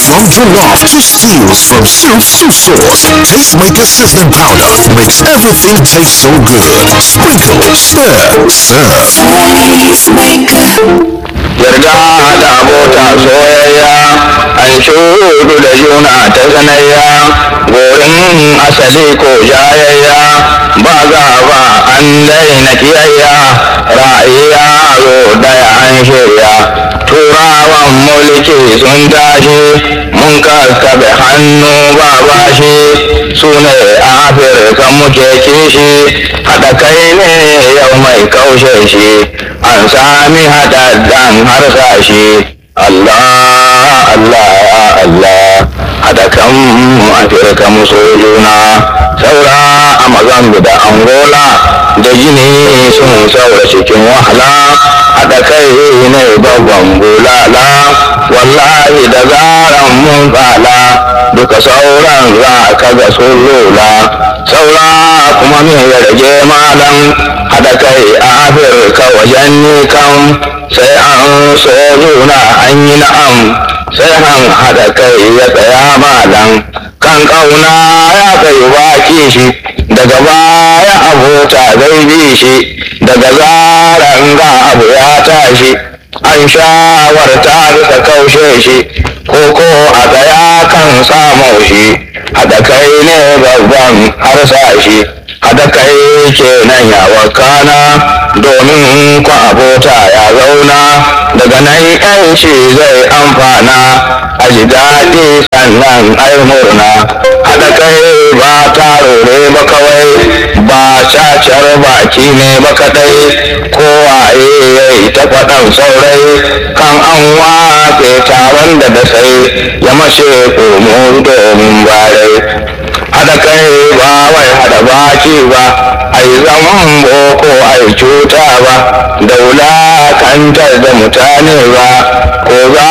From jollof to stews, from soups to sauce, Tastemaker sizzling powder makes everything taste so good. Sprinkle, stir, serve. yarda da abota soyayya an shudu da juna ta sanayya gorin asali ko jayayya ba za ba an daina kiyayya ra'ayi yaro daya an shirya turawan mulki sun tashi mun kaskabe hannu ba bashi su ne afirka muke kishi haɗa kai ne yau mai kaushe shi an sami haɗaɗɗen harsashi Allah Allah ya Allah haɗa kan afirka muso juna saura a mazambi da angola da gini sun saura cikin wahala haɗa kai ne babban bulala wallahi da zaran mun tsala duka sauran za ka ga sun lula saura kuma me ya rage malam haɗa kai a afirka wajen nikan sai an so juna an yi na'am sai an haɗa kai ya tsaya malam kan ƙauna ya kai baki shi daga baya abota zai bi shi daga zaran ga abu ya tashi an shawarta bisa kaushe shi ko ko a tsaya kan samu shi haɗa kai ne babban harsashi haɗa kai kenan ya wakana domin ku abota ya zauna daga nan yanci zai amfana a ji daɗi sannan ai murna haɗa kai ba taro ne ba kawai ba cacar baki ne ba kaɗai kowaye ya yi ta faɗan saurai kan an wafe taron da da sai ya mace komo domin barai haɗa kai ba wai haɗa baki ba ai zaman boko ai cuta ba da wulakantar da mutane ba ko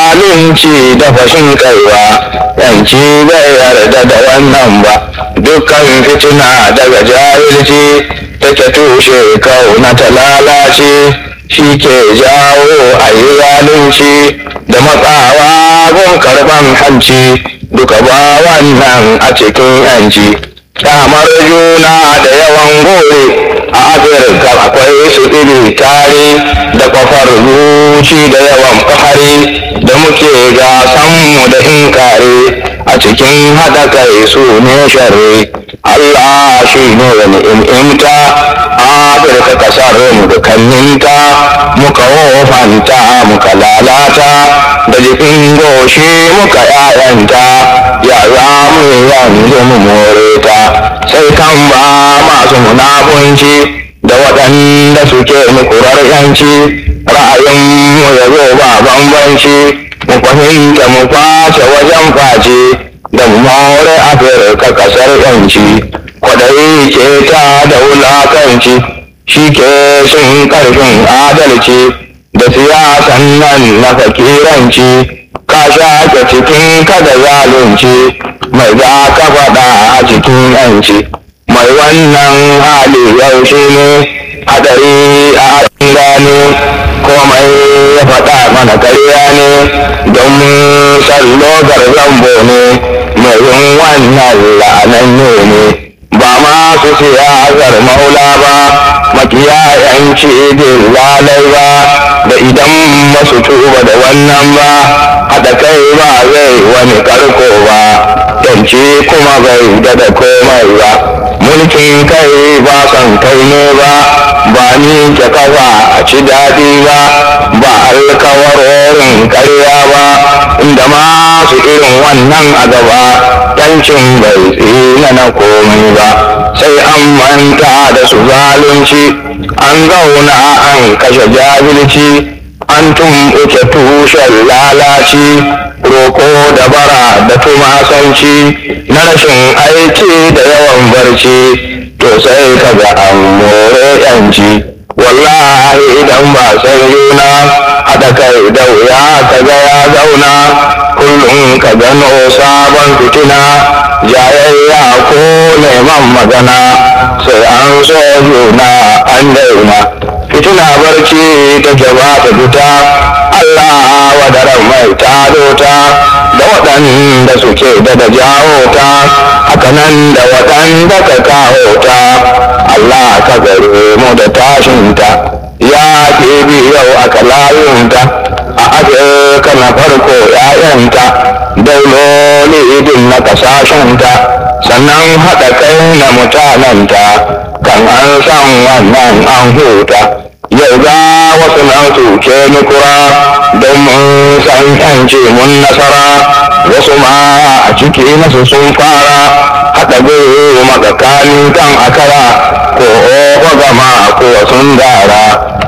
zalunci da fashin kai ba yanci bai yarda da wannan ba dukkan fitina daga jahilci take tushe kauna ta lalace shi ke jawo a yi zalunci da matsawa gun karban hanci duka ba wannan a cikin yanci kyamar juna da yawan gore a afirka akwai su iri tare da kwafar zuci da yawan fahari da muke gasanmu da inkare a cikin haɗa kai su ne sharri Allah shi ne wani imta afirka kasar mu da kanninta muka wofanta muka lalata da jikin goshi muka yayanta ya za mu yanzu mu more ta sai kan ba masu munafunci da waɗanda suke mukurar yanci ra'ayinmu ya zo ba bambanci mu fahimta mu face wajen face da mu more afirka kasar yanci kwaɗayi ke ta da wulakanci shi ke shin ƙarfin adalci da siyasan nan na fakiranci ka shaƙe cikin kada zalunci mai za ka faɗa a cikin yanci mai wannan hali yaushe ne hadari a gane komai ya faɗa mana karya ne don sallo zambo ne mai yin wannan la'ananne ne ba masu siyasar maula ba makiya yanci lalai ba da idan masu tuba da wannan ba haɗa kai ba zai wani karko ba yanci kuma bai da komai ba mulkin kai ba son kai ne ba ba ni ke kafa a ci daɗi ba ba alkawarorin karya ba inda masu irin wannan a gaba yancin bai tsina na komai ba sai an manta da su zalunci an zauna an kashe jahilci an tumɓuke tushen lalaci roko da bara da tumasanci na rashin aiki da yawan barci to sai ka ga an more yanci wallahi idan ba san juna haɗa kai da wuya ka ga ya zauna kullum ka gano sabon fitina jayayya ko neman magana sai an so juna an daina fitina barci ta gaba ta fita Allah wadaran mai tado ta da waɗanda suke da da jawo ta hakanan da waɗanda ka kawo ta Allah ka gare mu da tashinta ya ke yau aka layunta a afirka na farko ‘ya'yanta dauloli idin na kasashenta sannan haɗa kai na mutanenta kan an san wannan an huta yau ga wasu nan tuke nukura don mun san yanci mun nasara wasu ma a ciki nasu sun fara haɗa guru makakanin kan akara ko oho gama ko sun dara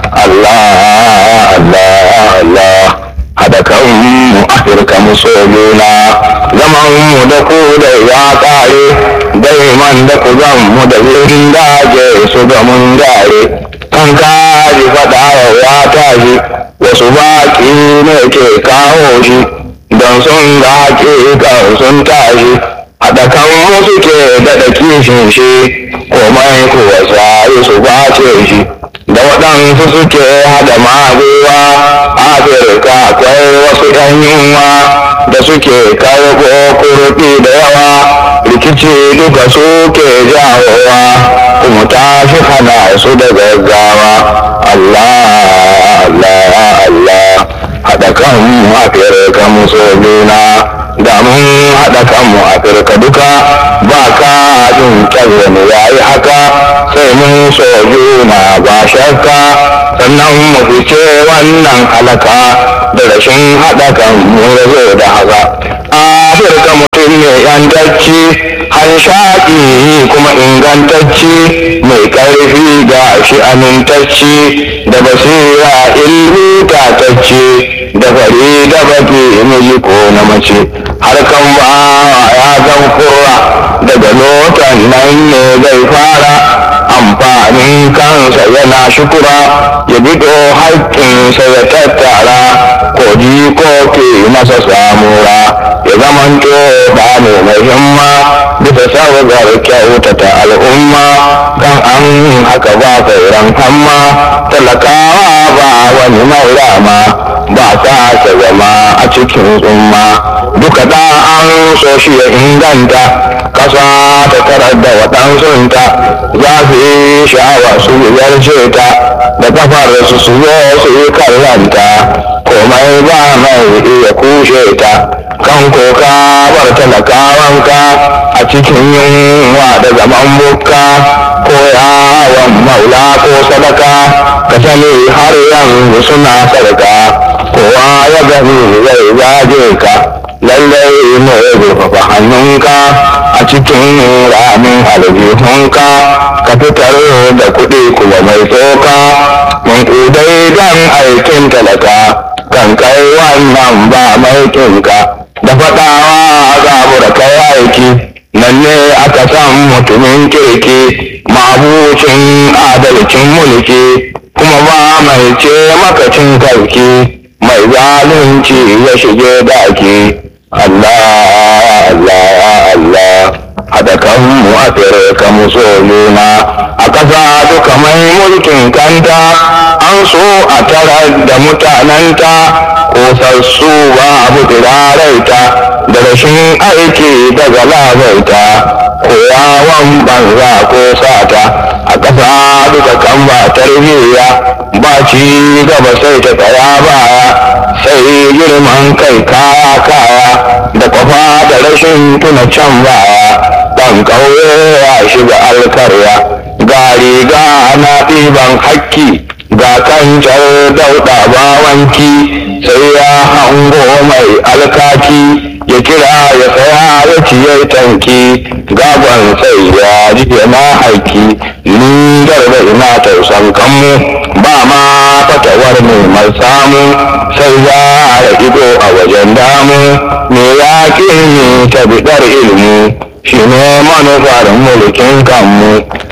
Allah Allah Allah haɗa kanmu afirka muso juna zaman mu da ku da ya ƙare daiman da ku zan mu da wurin daje su ga mun gare kan kaji faɗa ya tashi wasu baƙi ne ke kawo shi don sun ga haƙiƙa sun tashi haɗa kan wasu ke daɗa kishin shi komai kuwa sai su bace shi da waɗansu suke haɗa magewa afirka akwai wasu ‘yan yunwa da suke karɓo kurɗi da yawa rikici duka suke jawowa kuma tashi hana su da gaggawa Allah Allah Allah haɗa kan afirka muso juna da mun haɗa kanmu afirka duka ba ka jin wani ya yi haka sai mun so juna ba shakka sannan mu fice wannan halaka da rashin haɗa kanmu ya zo da haka afirka mutum ne yantacci hanshaƙi kuma ingantacci mai ƙarfi ga shi amintacci da basira ilmi tatacce da fari da baki miji ko na mace harkan ba ya zan kurra daga lotan nan ne zai fara amfanin kansa yana shukura ya bido haƙƙinsa ya tattara ko ko ke masa samura ya zamanto da ne mai himma bisa sabgar kyautata al'umma kan an haka ba sauran hamma talakawa ba wani maurama ba sa ta zama a cikin tsumma duka da an so shi ya inganta kasa ta tarar da waɗansunta za su yi sha'awa su yarce ta da kafar su su zo su yi kallanta komai ba mai iya kushe ta kan koka bar talakawanka a cikin yunwa da zaman bukka ko yawon maula ko sadaka ka sani har yanzu suna sadaka kowa ya gani zai zage ka lallai ne zurfafa hannunka a cikin ramin aljihunka ka fitar da kuɗi kuma mai tsoka mun kudai don aikin talaka kan kai wannan ba maikinka da faɗawa zabura kai aiki nan ne aka san mutumin kirki mabucin adalcin mulki kuma ba mai ce makacin karki mai zalunci ya shige daki Allah Allah Allah haɗa kanmu a ka muso juna a ƙasa duka mai mulkin kanta an so a tarar da mutanenta kosassu babu turaraita da rashin aiki daga labaita koyawan banza ko sata a ƙasa duka kan ba tarbiyya ba ci gaba sai ta tsaya baya sai girman kai kaya kaya da kwafa da rashin tuna can baya ɗan ƙauye ya shiga alkarya ga riga na ɗiban hakki ga kancar dauɗa bawanki sai ya hango mai alkaki ya kira ya saya ya ciye tanki gaban sai ya ji na haiki ni garba ina tausan kanmu ba ma fatawar neman samu sai ya da ido a wajen damu me ya ke ni ta bidar ilmu shi ne manufar mulkin kanmu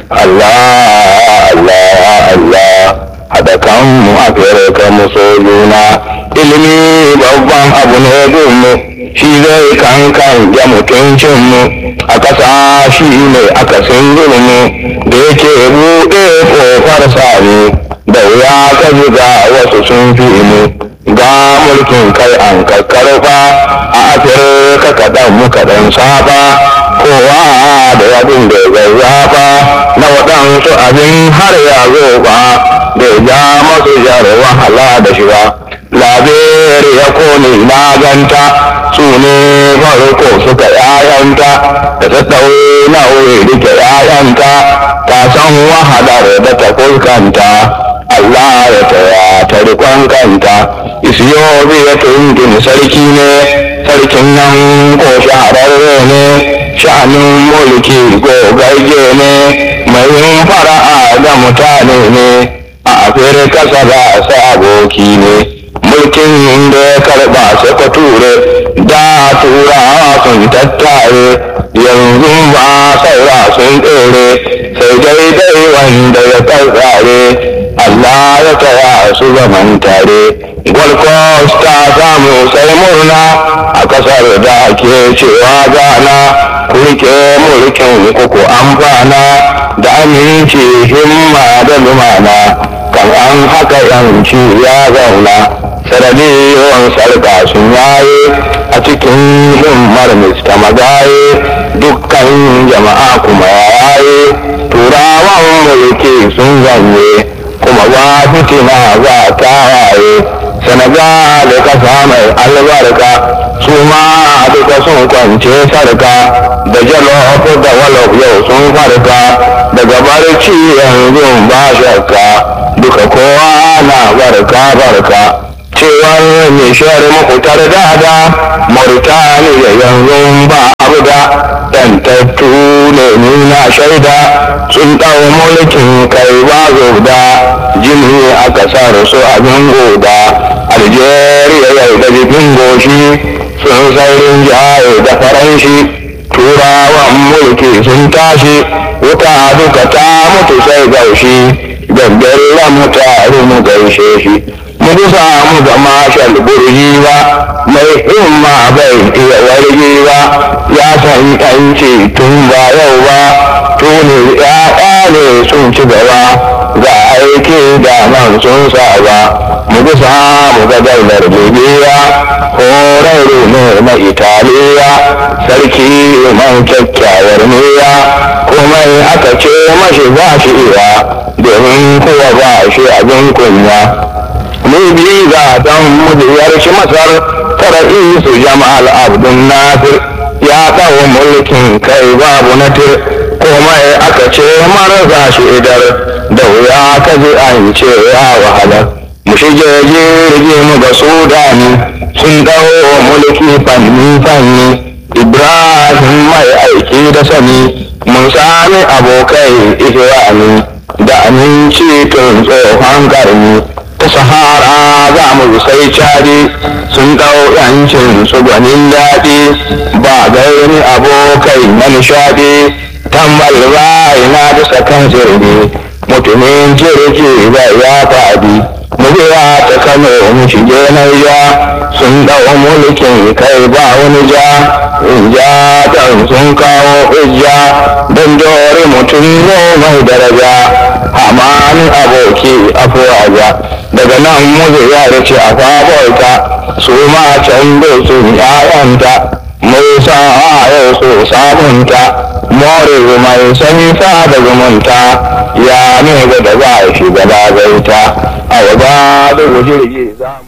Allah Allah Allah haɗa kanmu a fere kanmu sojuna ilimi babban abu ne dunmu shi zai kankan ya mutuncinmu a ƙasa shi ne akasin zulmu da yake buɗe ƙofar sami da wuya ka ga wasu sun fi mu ga mulkin kai an kakkarfa a afirka kaɗan muka ɗan saba kowa da yadin da zazzafa na waɗansu abin har ya zo ba da ja masu jar wahala da shi ba labere ya kone na ganta su ne farko suka yayanta da ta ɗaure na wuri rike yayanta ta san wahalar da ta fuskanta Allah ya taya ta rikon kanta isiyobi ya tuntun sarki ne sarkin nan ko shahararre ne sha'anin mulki gogagge ne mai yin fara'a da mutane ne a afirka sada aboki ne mulkin da ya karba sai ka ture da turawa sun tattare yanzu ba saura sun tsere sai daidai wanda ya tsare Allah ya taya su zaman tare Gold Coast ta samu sai murna a kasar da ke cewa gana kurke mulkin kuku amfana da aminci himma da lumana kan an haka yanci ya zauna sanadiyon sarka sun yaye a cikin himmar mista magaye dukkan jama'a kuma yaye turawan mulki sun zanye kuma ba fitina za ta waye senegal kasa mai albarka su ma duka sun kwance sarka da jalof da walof yau sun farka daga barci yanzu ba shakka duka kowa na barka barka cewar nishiyar makutar dada mauritaniya yanzu ba abu da yantattu ne nuna shaida sun ɗau mulkin kai ba da jini a ƙasar su abin goda algeria yau da jikin goshi sun saurin jaye da faranshi turawan mulki sun tashi wuta duka ta mutu sai gaushi gaggalla mutane mu gaishe shi mu bisa mu ga mashal burji ba mai himma bai iya wargi ba ya san yanci tun ba yau ba tuni ya'ya ne sun ci gaba ga aiki da man sun saba mu bisa mu ga daular libya horarru ne na italiya sarki man kyakkyawar niyya komai aka ce mashi ba shi iya domin kuwa ba shi abin kunya mu bi ga dan mujiyar shi masar fara'i su jama'al abdun nasir ya kawo mulkin kai babu natir komai aka ce marasa shi idar da wuya ka ji an ce ya wahala mu shige jirgi mu ga sudani sun dawo mulki fanni fanni ibrahim mai aiki da sani mun sami abokai ihrami da aminci tun tsohon karni ta sahara za mu sai cari sun ɗau yancin su gwanin daɗi ba gaini abokai na nishaɗi tambal bai na bisa kan zirgi mutumin jirgi bai ya faɗi mu biya ta kano mu shige naija sun ɗau mulkin kai ba wani ja in ja ɗan sun kawo hujja don dore mutum ne mai daraja hamanin aboki afuwaja daga nan muzu ya ce a fabolta su ma can sun yayanta musa yau su sabunta more mai sani sa da zumunta ya ne da za a shiga da gaita a waba da jirgi za